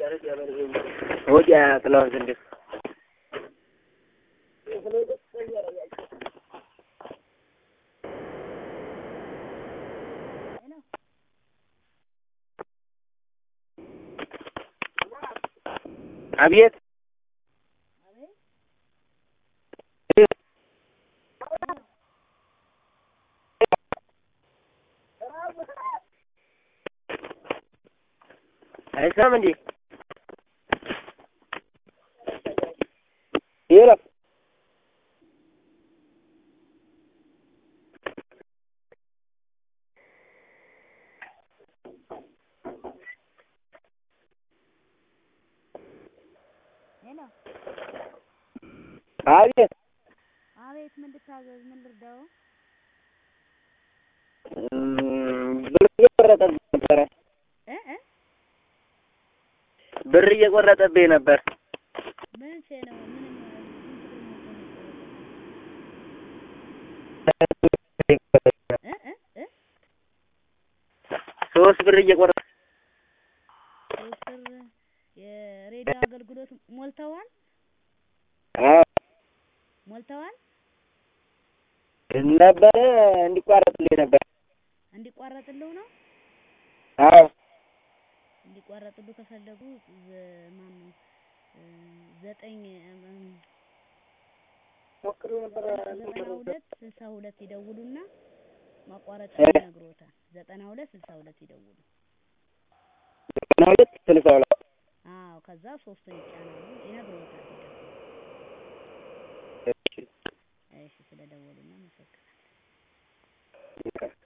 ወዲያ ጥላውን ዘንድ አቤት አይሰማም እንዴ? ሄሎ ሄሎ አቤት አቤት፣ ምን ልታዘዝ? ምን ልርዳው? እም፣ ብር እየቆረጠብኝ ነበረ። እ እ ብር እየቆረጠብኝ ነበር። ምን ቼ ነው? ምን እ እ እ ሶስት ብር እየቆረጠ ሶስት ብር የሬዲዮ አገልግሎት ሞልተዋል አዎ ሞልተዋል። ነበረ እንዲቋረጥልኝ ነበር። እንዲቋረጥልው ነው አዎ እንዲቋረጥሉ ከፈለጉ ዘ- ማን ነው እ ዘጠኝ እም፣ ዘጠና ሁለት ስልሳ ሁለት ይደውሉና ማቋረጥ እ? ይነግሮታል። ዘጠና ሁለት ስልሳ ሁለት ይደውሉ። ዘጠና ሁለት ስልሳ ሁለት አዎ ከዛ ሶስቱን ይጫናሉ ይነግሮታል። እሺ እሺ ስለደወሉና አመሰግናለሁ። ይቅር